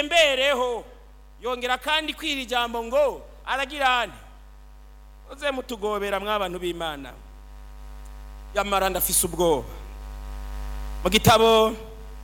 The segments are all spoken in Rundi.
atembereho yongera kandi kwira ijambo ngo aragira ane uze mutugobera mw'abantu b'imana yamara ndafise ubwoba mu gitabo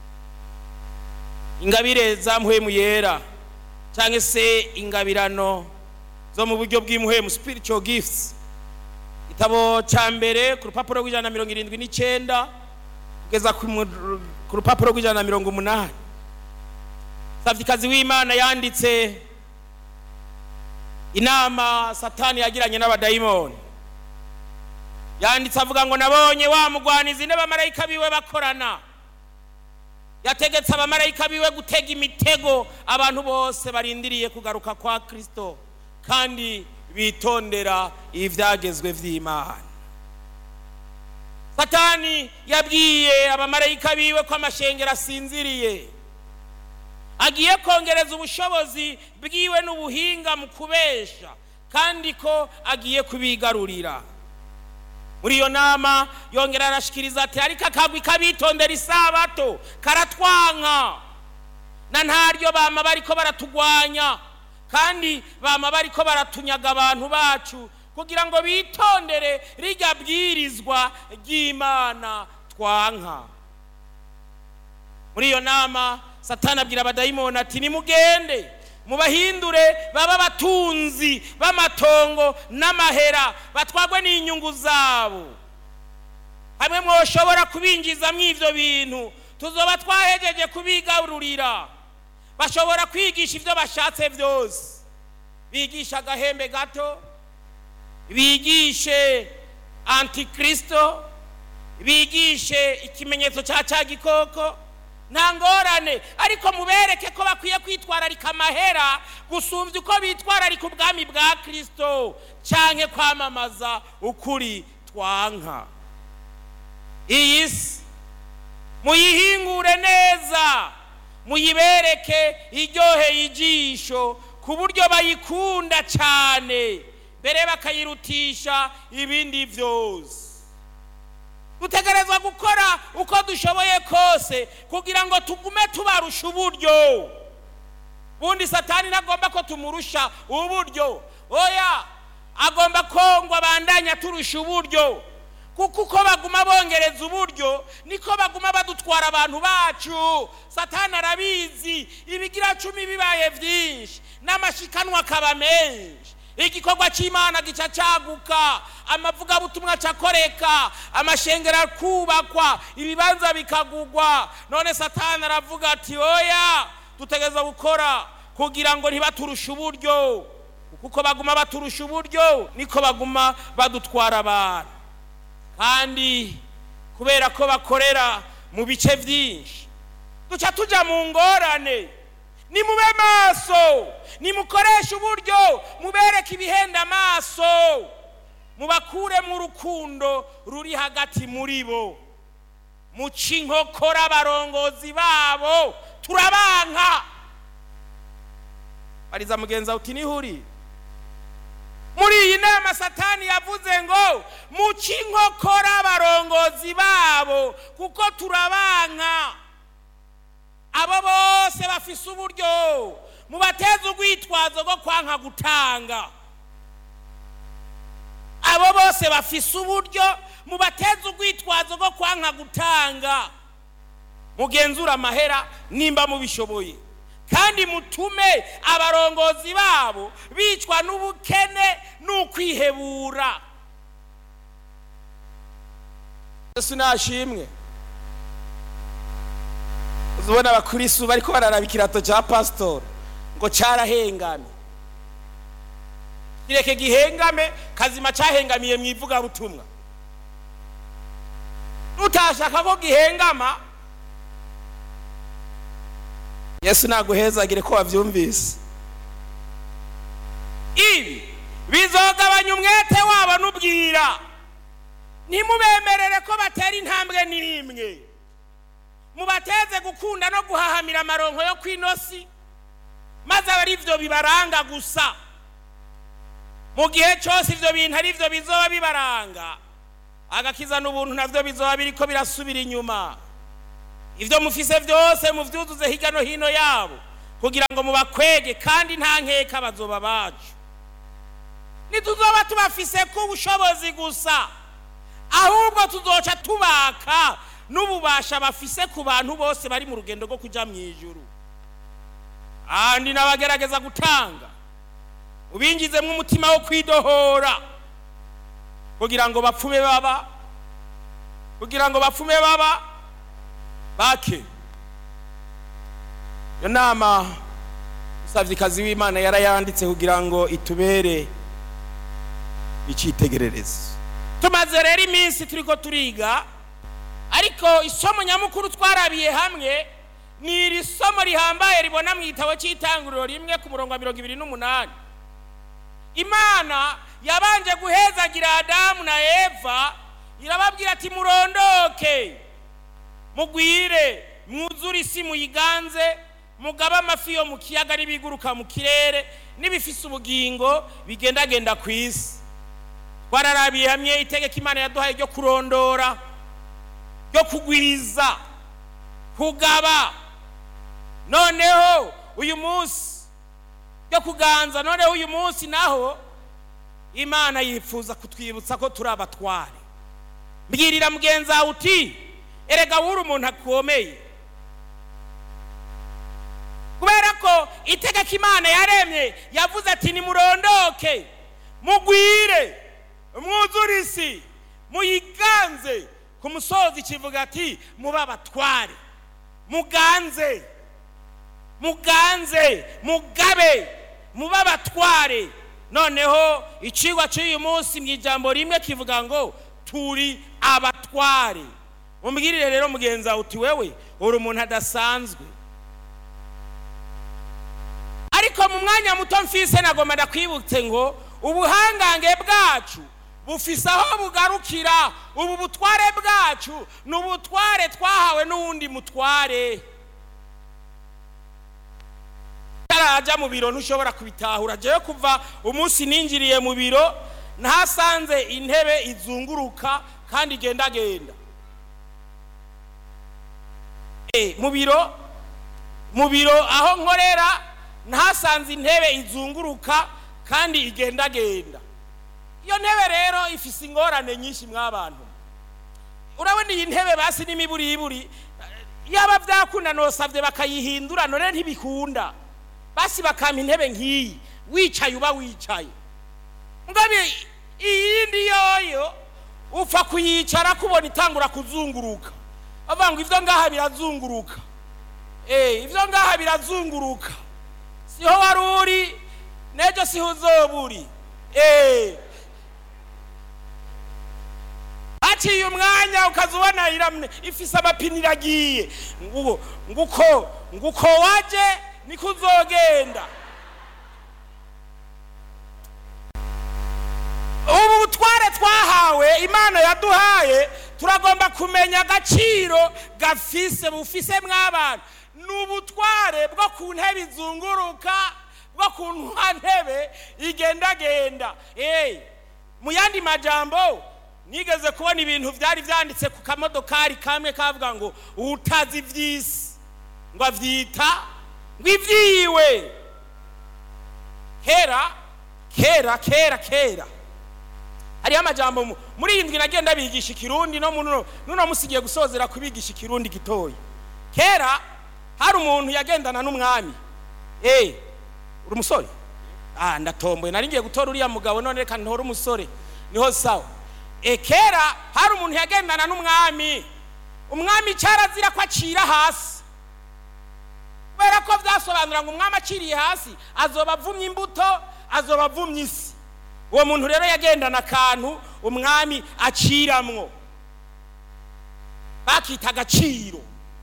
ingabire za muhemu yera cyangwa se ingabirano zo mu buryo bw'imuhemu spiritual gifts igitabo cya mbere ku rupapuro rw'ijana na mirongo irindwi n'icyenda kugeza ku mu- ku rupapuro rw'ijana na mirongo umunani savikazi w'imana yanditse inama satani yagiranye n'abadayimoni yanditse avuga ngo nabonye wa mugwanizi n'abamarayika biwe bakorana yategetse abamarayika biwe gutega imitego abantu bose barindiriye kugaruka kwa kristo kandi bitondera ibyagezwe by'imana satani yabwiye abamarayika biwe ko amashengero asinziriye agiye kongereza ubushobozi bwiwe n'ubuhinga mu kubesha kandi ko agiye kubigarurira muri iyo nama yongera arashikiriza ati ariko akagwi kabitondera isabato karatwanka na ntaryo bama bariko baratugwanya kandi bama bariko baratunyaga abantu bacu kugira ngo bitondere rirya bwirizwa ry'imana twanka muri iyo nama satani abwira abadayimoni ati nimugende mubahindure baba abatunzi b'amatongo n'amahera batwagwe n'inyungu zabo hamwe mwoshobora kubinjizamo ibyo bintu tuzoba twahejeje kubigarurira bashobora kwigisha ibyo bashatse byose bigisha agahembe gato bigishe antikristo bigishe ikimenyetso cya cya gikoko nta ngorane ariko mubereke ko bakwiye kwitwararika amahera gusumbya uko bitwararika ubwami bwa kirisito cyangwa kwamamaza ukuri twanka iyi si muyihingure neza muyibereke iryoheye ijisho ku buryo bayikunda cyane mbere bakayirutisha ibindi byose dutegerezwa gukora uko dushoboye kose kugira ngo tugume tubarusha uburyo bundi satani ntagomba ko tumurusha uburyo oya agomba ko ngo abandanye turusha uburyo kuko uko baguma bongereza uburyo niko baguma badutwara abantu bacu satani arabizi ibigira cumi bibaye byinshi n'amashikanwa akaba menshi igikorwa cy'imana gica cyaguka amavugabutumwa acakoreka amashengero akubakwa ibibanza bikagugwa none satani aravuga ati oya dutegereza gukora kugira ngo ntibaturushe uburyo kuko baguma baturusha uburyo niko baguma badutwara abantu kandi kubera ko bakorera mu bice byinshi duca tujya mu ngorane nimube maso nimukoreshe uburyo mubereke ibihenda amaso mubakuremo urukundo ruri hagati muri bo muca inkokora abarongozi babo turabanka bariza mugenzi wawe uti nihuri muri iyi nama satani yavuze ngo muca inkokora abarongozi babo kuko turabanka abo bose bafise uburyo mubateze urwitwazo rwo kwanka gutanga abo bose bafise uburyo mubateze urwitwazo rwo kwanka gutanga mugenzura amahera nimba mubishoboye kandi mutume abarongozi babo bicwa n'ubukene n'ukwihebura yesu nashimwe uzubona abakristu bariko bararaba ikirato cya pasitori ngo cyarahengamye kireke gihengame kazima cyahengamiye mu ivugabutumwa nutashaka ko gihengama yesu naguhezagire ko wabyumvise ibi bizogabanya umwete wabo n'ubwira ntimubemerere ko batera intambwe n'imwe mubateze gukunda no guhahamira amaronko yo ku inosi maze aba ari byo bibaranga gusa mu gihe cyose ibyo bintu ari byo bizoba bibaranga agakiza n'ubuntu nabyo bizoba biri ko birasubira inyuma ibyo mufise byose mubyuzuze hirya no hino yabo kugira ngo mubakwege kandi nta nkeka bazoba bacu ntituzoba tubafise ko ubushobozi gusa ahubwo tuzoca tubaka n'ububasha bafise ku bantu bose bari mu rugendo rwo kujya mu ijuru andi nabagerageza gutanga ubingizemo umutima wo kwidohora kugira ngo bapfume baba kugira ngo bapfume baba bake iyo nama umusavyikazi w'imana yarayanditse kugira ngo itubere icyitegererezo tumaze rero iminsi turiko turiga ariko isomo nyamukuru twarabiye hamwe ni iri somo rihambaye ribona mu gitabo cy'itanguriro rimwe ku murongo wa mirongo ibiri n'umunani imana yabanje guhezagira adamu na eva irababwira ati murondoke mugwire mwuzure isi muyiganze mugabe amafi yo mu kiyaga n'ibiguruka mu kirere n'ibifise ubugingo bigendagenda ku isi twararabiye hamwe itegeko imana yaduhaye ryo kurondora ryo kugwiza kugaba noneho uyu munsi ryo kuganza noneho uyu munsi naho imana yifuza kutwibutsa ko turi abatware mbwirira mugenzi wawe uti erega wuri umuntu akomeye kubera ko itegeko imana yaremye yavuze ati nimurondoke mugwire mwuzure isi muyiganze ku musozi kivuga ati mube abatware muganze muganze mugabe mube abatware noneho icigwa cy'uyu munsi mu ijambo rimwe kivuga ngo turi abatware umbwirire rero mugenzi wawe uti wewe uri umuntu adasanzwe ariko mu mwanya muto mfise nagomba ndakwibutse ngo ubuhangange bwacu bufise aho bugarukira ubu butware bwacu ni ubutware twahawe n'uwundi mutware utaraja mu biro ntushobora kubitahura jewe kuva umunsi ninjiriye mu biro ntasanze intebe izunguruka kandi igendagenda mu biro mu biro aho nkorera ntasanze intebe izunguruka kandi igendagenda iyo ntebe rero ifise ingorane nyinshi mw'abantu urabona iyi ntebe basi n'imiburiburi yaba byakunda nosabye bakayihindura none ntibikunda basi bakampa intebe nk'iyi wicaye uba wicaye ngabe iyindi yoyo upfa kuyicara kubona itangura kuzunguruka bavuga ngo ibyo ngaha birazunguruka eh ibyo ngaha birazunguruka siho wari uri n'ejo siho uzoba uri eh haciye umwanya ukaza ubona iramye ifise amapine iragiye nguko nguko nguko waje niko uzogenda ubu butware twahawe imana yaduhaye turagomba kumenya agaciro gafise bufise mw'abantu ni ubutware bwo ku ntebe izunguruka bwo ku ntebe igendagenda mu yandi majambo nigeze kubona ibintu byari byanditse ku kamodokari kamwe kavuga ngo utazi iby'isi ngo abyita ngo ibyiwe kera kera kera kera hariho amajambo muri iyi ndwi nagenda bigisha ikirundi no nuno musigiye gusozera kubigisha ikirundi gitoya kera hari umuntu yagendana n'umwami eh uri umusore ah ndatomboye nari ngiye gutora uriya mugabo none reka ntore umusore niho sawa e kera hari umuntu yagendana n'umwami umwami cyarazira ko acira hasi kubera ko byasobanura ngo umwami aciriye hasi azoba avumye imbuto azoba avumye isi uwo muntu rero yagendana akantu umwami aciramwo bakita agaciro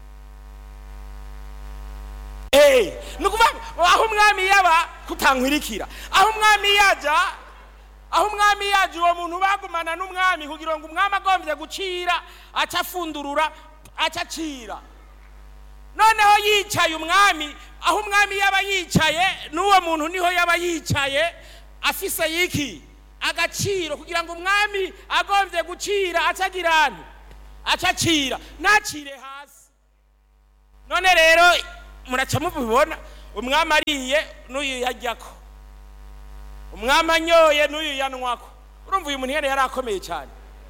ni ukuvuga aho umwami yaba kutankwirikira aho umwami yajya aho umwami yaje uwo muntu bagumana n'umwami kugira ngo umwami agombye gucira aca afundurura aca acira noneho yicaye umwami aho umwami yaba yicaye n'uwo muntu niho yaba yicaye afise yiki agaciro kugira ngo umwami agombye gucira aca agira aca acira ntacire hasi none rero muraca mubibona umwami ariye n'uyu yajyako umwami anyoye n'uyu yanywako urumva uyu muntu yari yari akomeye cyane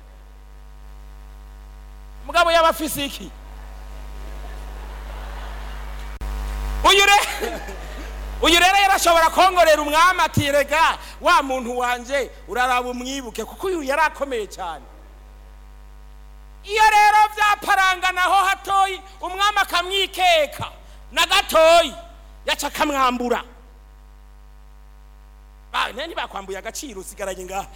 mugabo yaba afise iki uyu re uyu rero yarashobora kongorera umwami ati rega wa muntu wanje uraraba umwibuke kuko uyu yari akomeye cyane iyo rero byaparanganaho hatoyi umwami akamwikeka na gatoyi yaca akamwambura bane ntibakwambuye agaciro usigaranye ngaha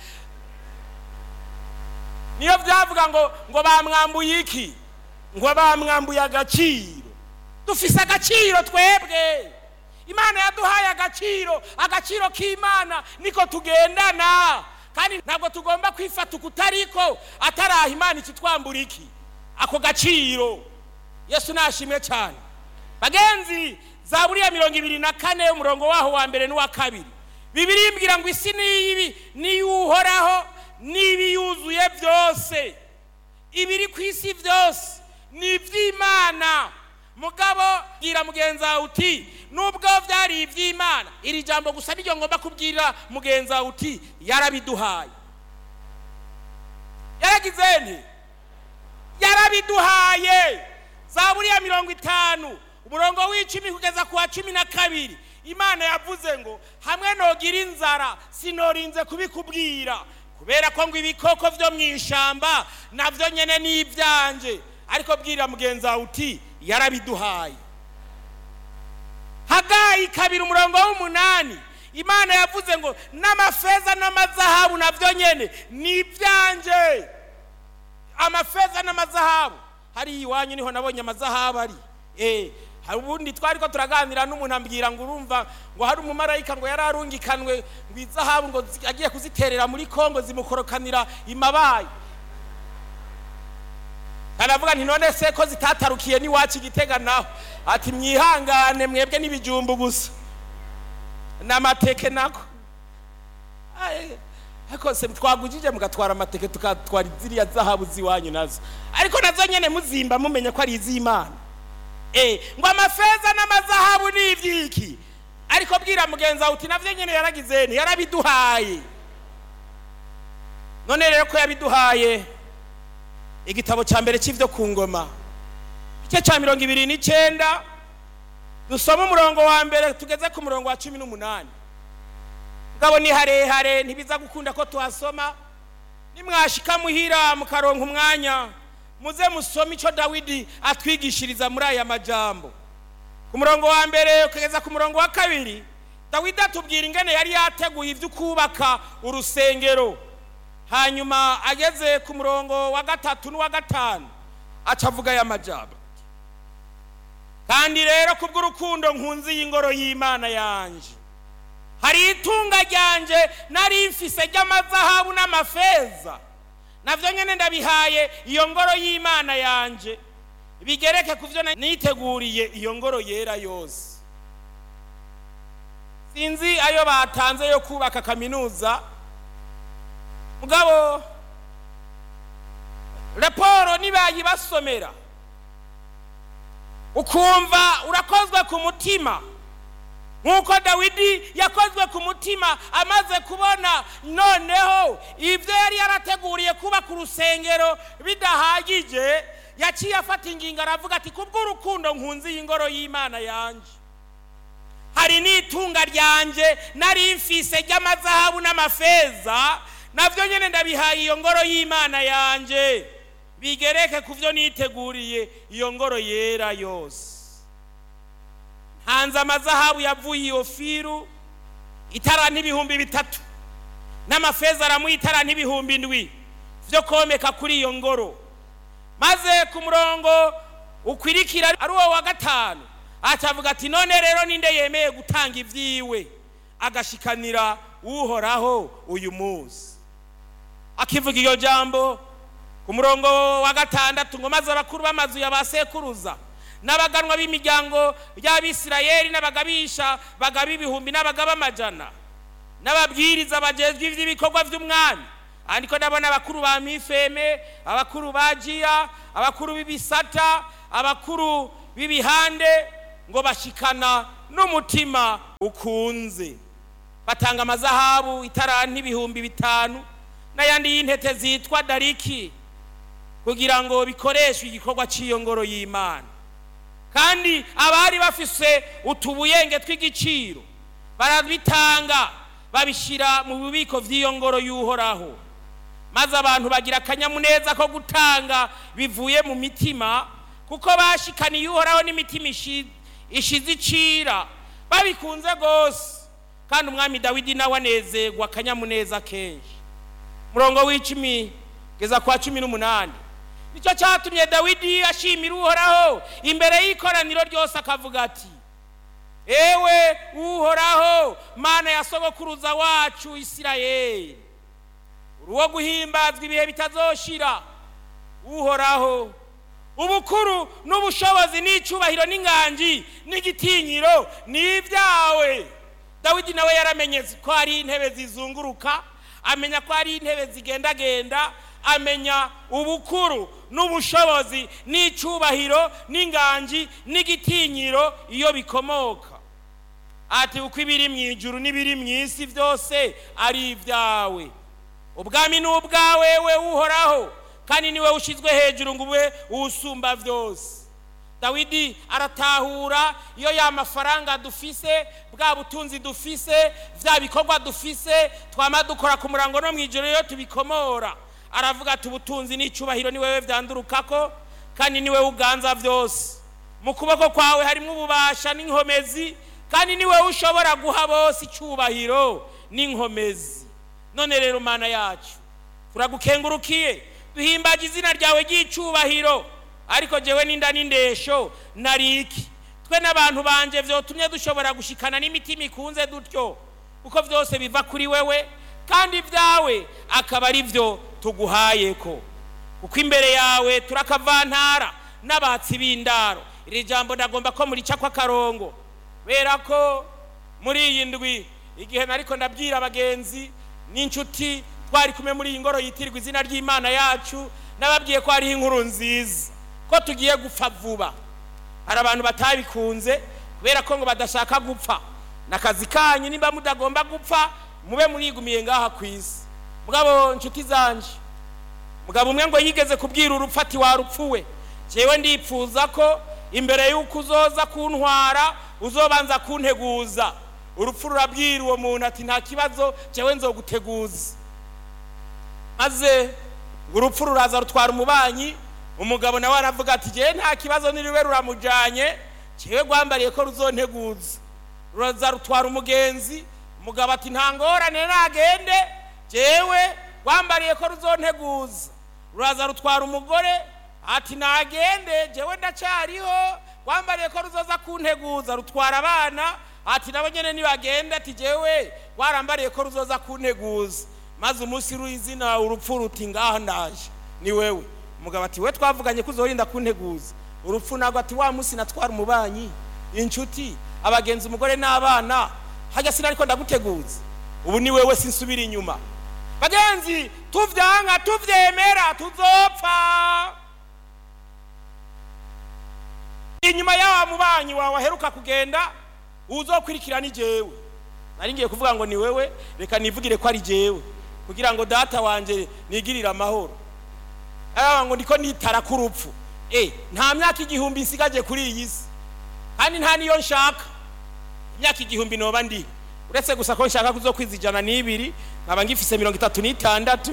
niyo byavuga ngo ngo bamwambuye iki ngo bamwambuye agaciro dufise agaciro twebwe imana yaduhaye agaciro agaciro k'imana niko tugendana kandi ntabwo tugomba kwifata ukutariko ataraha imana ikitwambura iki ako gaciro yesu nashimwe cyane bagenzi za buriya mirongo ibiri na kane umurongo waho wa mbere n'uwa kabiri bibiri imbwira ngo isi n'iyibi niyuhoraho n'ibiyuzuye byose ibiri ku isi byose ni iby'imana mugabo bwira mugenzi wawe uti nubwo byari iby'imana iri jambo gusa niryo ngomba kubwira mugenzi wawe uti yarabiduhaye yaragize nti yarabiduhaye za buriya mirongo itanu umurongo w'icumi kugeza ku wa cumi na kabiri imana yavuze ngo hamwe nogira inzara sinorinze kubikubwira kubera ko ngo ibikoko byo mu ishyamba nabyo nyine ni ibyanje ariko bwira mugenzi wawe uti yarabiduhaye hagayi kabiri umurongo w'umunani imana yavuze ngo n'amafeza n'amazahabu nabyo nyine ni ibyanje amafeza n'amazahabu hariya iwanyu niho nabonye amazahabu ari eh hari ubundi twari ko turaganira n'umuntu ambwira ngo urumva ngo hari umumarayika ngo yari arungikanwe ngo izahabu ngo zi- agiye kuziterera muri kongo zimukorokanira imabayi aravuga nti none se ko zitatarukiye n'iwacu igitega naho ati mwihangane mwebwe n'ibijumbu gusa n'amateke nako Ai, ariko se twagujije mugatwara amateke tukatwara ziriya zahabu z'iwanyu nazo ariko nazo nyene muzimba mumenye ko ari iz'imana Eh, ngo amafeza n'amazahabu ni ibyiki ariko bwira mugenzi wawe uti navyo nyene yaragize nti yarabiduhaye none rero ko yabiduhaye igitabo cya mbere cy'ibyo ku ngoma igice cya mirongo ibiri n'icyenda dusoma umurongo wa mbere tugeze ku murongo wa cumi n'umunani ngabo ni harehare ntibiza gukunda ko tuhasoma nimwashika muhira mukaronka umwanya muze musome icyo dawidi atwigishiriza muri aya majambo ku murongo wa mbere kugeza ku murongo wa kabiri dawidi atubwira ingene yari yateguye ibyo kubaka urusengero hanyuma ageze ku murongo wa gatatu n'uwa gatanu aca avuga aya majambo kandi rero kubw'urukundo nkunzi y'ingoro y'imana yanje hari itunga ryanje nari mfise ry'amazahabu n'amafeza navyo nyene ndabihaye iyo ngoro y'imana yanje bigereke ku vyo niteguriye iyo ngoro yera yose sinzi ayo batanze yo kubaka kaminuza mugabo raporo nibayibasomera ukumva urakozwe ku mutima nk'uko dawidi yakozwe ku mutima amaze kubona noneho ibyo yari yarateguriye kubaka urusengero bidahagije yaciye afata ingingo aravuga ati kubw'urukundo nkunzi y'ingoro y'imana yanjye hari n'itunga ryanjye nari mfise ry'amazahabu n'amafeza nabyo nyine ndabihaye iyo ngoro y'imana yanjye bigereke ku byo niteguriye iyo ngoro yera yose hanze amazahabu yavuye iyo firu itara n'ibihumbi bitatu n'amafeza aramuha itara n'ibihumbi indwi byo komeka kuri iyo ngoro maze ku murongo ukwirikira ari uwo wa gatanu acavuga ati none rero ninde yemeye gutanga ibyiwe agashikanira uhoraho uyu munsi akivuga iyo jambo ku murongo wa gatandatu ngo maze abakuru b'amazu ya ba sekuruza n'abaganwa b'imiryango y'abisirayeli n'abagabisha bagaba ibihumbi n'abagaba amajana n'ababwiriza bagezwe iby'ibikorwa by'umwami ariko ndabona abakuru ba mifeme abakuru ba jiya abakuru b'ibisata abakuru b'ibihande ngo bashikana n'umutima ukunze batanga amazahabu itaranti ibihumbi bitanu n'ayandi y'intete zitwa dariki kugira ngo bikoreshwe igikorwa cy'iyo ngoro y'imana kandi abari bafise utubuyenge tw'igiciro barabitanga babishyira mu bubiko by'iyo ngoro y'uhoraho maze abantu bagira akanyamuneza ko gutanga bivuye mu mitima kuko bashikaniye uhoraho n'imitima ishize icira babikunze rwose kandi umwami dawidi nawe anezerwa akanyamuneza kenshi murongo w'icumi kugeza kwa cumi n'umunani nicyo cyatumye dawidi ashimira uhoraho imbere y'ikoraniro ryose akavuga ati ewe uhoraho mana ya sogokuruza wacu isirayeli uruwo guhimbazwa ibihe bitazoshira uhoraho ubukuru n'ubushobozi n'icyubahiro n'ingangi n'igitinyiro ni ibyawe dawidi nawe yaramenye ko hari intebe zizunguruka amenya ko hari intebe zigendagenda amenya ubukuru n'ubushobozi n'icyubahiro n'ingangi n'igitinyiro iyo bikomoka ati uko ibiri mu ijuru n'ibiri mu isi byose ari ibyawe ubwami ni ubwawe we uhoraho kandi niwe ushyizwe hejuru ngo ube usumba byose dawidi aratahura iyo ya mafaranga dufise bwa butunzi dufise bya bikorwa dufise twama dukora ku murango no mu ijoro iyo tubikomora aravuga ati ubutunzi n'icyubahiro ni wowe byandurukako kandi ni wowe uganza byose mu kuboko kwawe harimo ububasha n'inkomezi kandi ni wowe ushobora guha bose icyubahiro n'inkomezi none rero mana yacu turagukengurukiye duhimbaje izina ryawe ry'icyubahiro ariko jewe n'inda n'indesho nariki twe n'abantu banje byotumye dushobora gushikana n'imitima ikunze dutyo kuko byose biva kuri wewe kandi ibyawe akaba ari byo tuguhaye ko kuko imbere yawe turakavantara n'abatsi b'indaro iri jambo ndagomba ko murica kw'akarongo kubera ko muri iyi ndwi igihe nariko ndabwira abagenzi n'inshuti twari kumwe muri iyi ngoro yitirirwa izina ry'imana yacu nababwiye ko hariho inkuru nziza ko tugiye gupfa vuba hari abantu batabikunze kubera ko ngo badashaka gupfa n'akazi kanyu nimba mudagomba gupfa mube murigumiye ngaha ku isi mugabo nshuti zanje mugabo umwe ngo yigeze kubwira urupfu ati warupfuwe jewe ndipfuza ko imbere y'uko uzoza kuntwara uzobanza kunteguza urupfu rurabwira uwo muntu ati nta kibazo jewe nzoguteguza maze urupfu ruraza rutwara umubanyi umugabo nawe aravuga ati jewe nta kibazo niriwe ruramujanye jewe rwambariye ko ruzonteguza ruraza rutwara umugenzi umugabo ati nta ngorane nagende jewe rwambariye ko ruzonteguza ruraza rutwara umugore ati nagende jewe ndacyariho rwambariye ko ruzoza kunteguza rutwara abana ati nabo nyene nibagende ati jewe rwarambariye ko ruzoza kunteguza maze umunsi w'izina urupfu ruti ngaha ndaje ni wewe umugabo ati we twavuganye ko uzorinda kunteguza urupfu ntabwo ati wa munsi natwara umubanyi inshuti abagenzi umugore n'abana hajya sinariko ndaguteguza ubu ni wewe sinsubira inyuma bagenzi tuvyanga tuvyemera tuzopfa inyuma y'awa mubanyi wawe aheruka kugenda uzokurikira ni jewe nari ngiye kuvuga ngo ni wewe reka nivugire ko ari jewe kugira ngo data wanje nigirire amahoro araba ngo ndiko nitara ku rupfu eh nta myaka igihumbi nsigaje kuri iyi si kandi nta niyo nshaka imyaka igihumbi noba ndi uretse gusa ko nshaka kuzo kwiza ijana n'ibiri nkaba ngifise mirongo itatu n'itandatu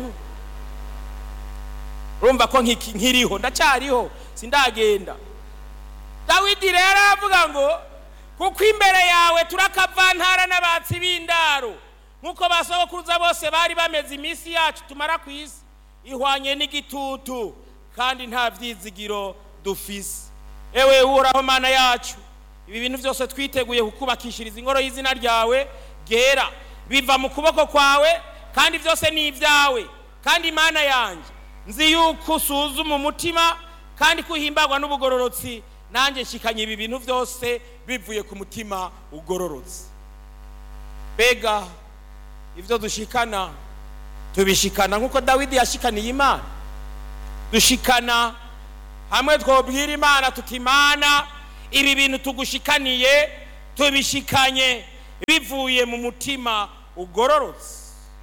urumva ko nkiriho ndacyariho sindagenda dawidi rero aravuga ngo kuko imbere yawe turakavantara n'abatsi b'indaro nk'uko basogokuruza bose bari bameze iminsi yacu tumara ku isi ihwanye n'igitutu kandi nta byizigiro dufise ewe uhoraho mana yacu ibi bintu byose twiteguye kukubakishiriza ingoro y'izina ryawe ryera biva mu kuboko kwawe kandi byose ni ibyawe kandi imana yanjye nzi yuko usuzuma umutima kandi ko uhimbagwa n'ubugororotsi nanjye nshikanye ibi bintu byose bivuye ku mutima ugororotse mbega ibyo dushikana tubishikana nk'uko dawidi yashikaniye imana dushikana hamwe twobwira imana tuti imana ibi bintu tugushikaniye tubishikanye bivuye mu mutima ugororotse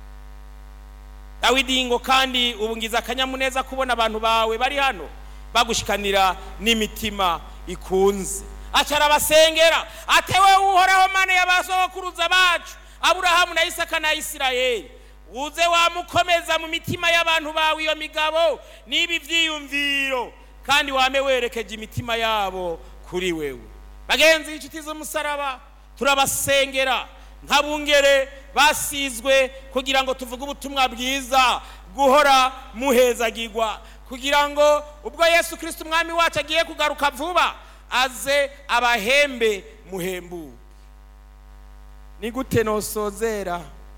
dawidi ngo kandi ubu ngize akanyamuneza kubona abantu bawe bari hano bagushikanira n'imitima ikunze acara abasengera atewe uhoraho mane y'abasogokuruza bacu aburahamu na isaka na isirayeli uze wamukomeza mu mitima y'abantu bawe iyo migabo n'ibi byiyumviro kandi wame werekeje imitima yabo kuri wewe bagenzi inshuti z'umusaraba turabasengera nk'abungere basizwe kugira ngo tuvuge ubutumwa bwiza guhora muhezagirwa kugira ngo ubwo yesu kirisiti umwami wacu agiye kugaruka vuba aze abahembe muhembuke ni gute nosozera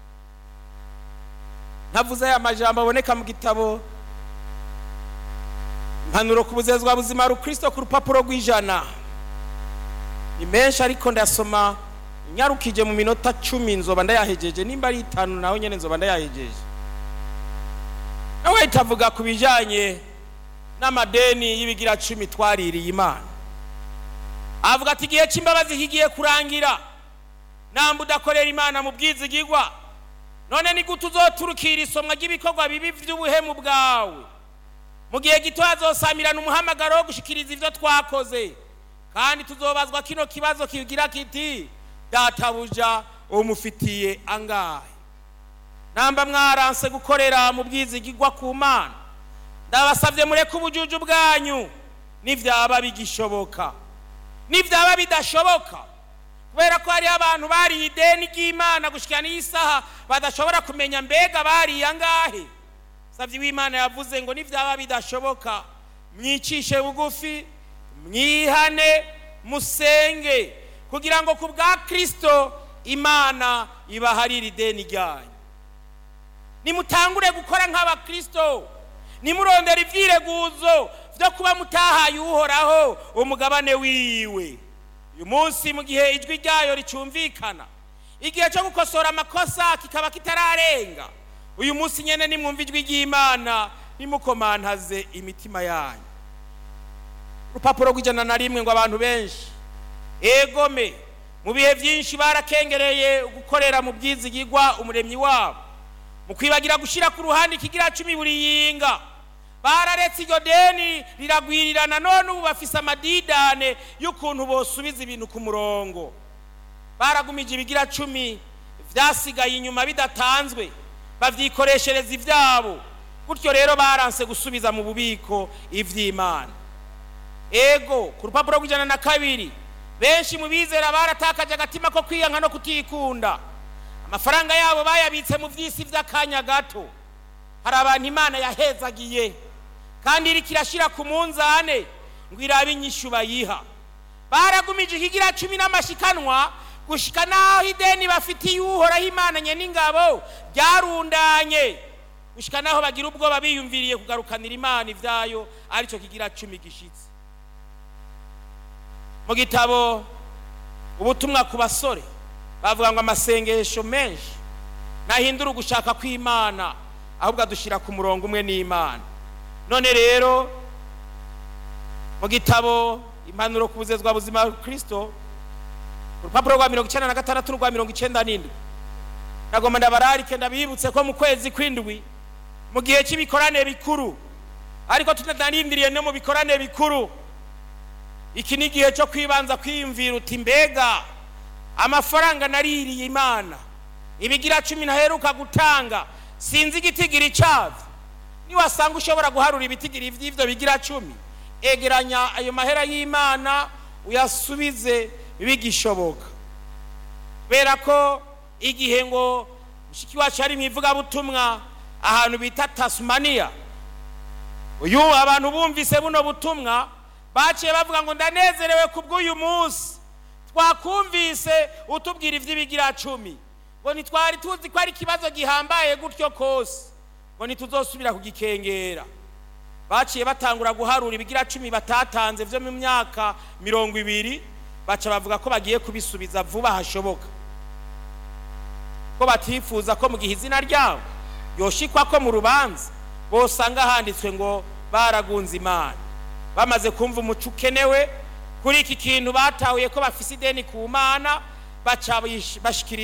ntavuze aya majambo aboneka mu gitabo impanuro ku buzezwa buzima rukristo ku rupapuro rw'ijana ni menshi ariko ndasoma nyarukije mu minota cumi nzoba ndayahejeje nimba ari itanu naho nyine nzoba ndayahejeje nawe itavuga ku bijyanye n'amadeni y'ibigira cumi twaririye imana avuga ati igihe cy'imbabazi kigiye kurangira namba udakorera imana mu bwizigigwa none ni gute uzoturukira isomwa ry'ibikorwa bibi by'ubuhemu bwawe mu gihe gito hazosamirana umuhamagaro wo gushikiriza ibyo twakoze kandi tuzobazwa kino kibazo kigira kiti databuja umufitiye angahe namba mwaranse gukorera mu bwizigigwa ku mana ndabasabye mureke ubujuju bwanyu nibyaba bigishoboka nibyaba bidashoboka kubera ko hariho abantu bariye ideni ry'imana gushyira n'isaha badashobora kumenya mbega bariye angahe sabye w'imana yavuze ngo nibyaba bidashoboka mwicishe bugufi mwihane musenge kugira ngo ku bwa kirisito imana ibaharire ideni ryanyu nimutangure gukora nk'abakirisito nimurondera ibyireguzo byo kuba mutahaye uhoraho umugabane wiwe uyu munsi mu gihe ijwi ryayo ricyumvikana igihe cyo gukosora amakosa kikaba kitararenga uyu munsi nyine nimwumva ijwi ry'imana nimukomantaze imitima yanyu urupapuro rw'ijana na rimwe ngo abantu benshi egome mu bihe byinshi barakengereye gukorera mu bwizigigwa umuremyi wabo mu kwibagira gushyira ku ruhande ikigira cumi buri yinga bararetse iryo deni riragwirirana none ubu bafise amadidane y'ukuntu bosubiza ibintu ku murongo baragumije ibigira cumi byasigaye inyuma bidatanzwe babyikoreshereza ibyabo gutyo rero baranse gusubiza mu bubiko iby'imana ego ku rupapuro rw'ijana na kabiri benshi mu bizera baratakaje agatima ko kwiyanka no kutikunda amafaranga yabo bayabitse mu by'isi by'akanya gato hari abantu imana yahezagiye kandi iri kirashyira ku munzane ngo irabe inyishyu bayiha baragumije ikigira cumi n'amashikanwa gushyika n'aho ideni bafitiye uhoraho imananye n'ingabo ryarundanye gushyika n'aho bagira ubwoba biyumviriye kugarukanira imana ibyayo aricyo kigira cumi gishyitse mu gitabo ubutumwa ku basore bavuga ngo amasengesho menshi ntahindura ugushaka kw'imana ahubwo adushyira ku murongo umwe n'imana none rero mu gitabo impanuro ku buzezwa buzima kirisito urupapuro rwa mirongo icyenda na gatandatu n'urwa mirongo icyenda n'indwi nagomba ndabararike ndabibutse ko mu kwezi kw'indwi mu gihe cy'ibikorane bikuru ariko tunarindiriye no mu bikorane bikuru iki ni igihe cyo kwibanza kwiyumvira uti mbega amafaranga naririye imana ibigira cumi ntaheruka gutanga sinzi igitigiri cyabyo niwasanga ushobora guharura ibitigiri by'ibyo bigira cumi egeranya ayo mahera y'imana uyasubize bigishoboka kubera ko igihe ngo mushiki wacu ari mu ivugabutumwa ahantu bita tasumaniya uyu abantu bumvise buno butumwa baciye bavuga ngo ndanezerewe ku bw'uyu munsi twakumvise utubwira iby'ibigira cumi ngo ntitwari tuzi ko ari ikibazo gihambaye gutyo kose ngo ntituzosubira kugikengera baciye batangura guharura ibigira cumi batatanze byo mu myaka mirongo ibiri baca bavuga ko bagiye kubisubiza vuba hashoboka ko batifuza ko mu gihe izina ryabo yoshikwa ko mu rubanza bosanga handitswe ngo baragunze imana bamaze kumva umuco ukenewe kuri iki kintu batahuye ko bafise ideni ku mana baca bashikiriza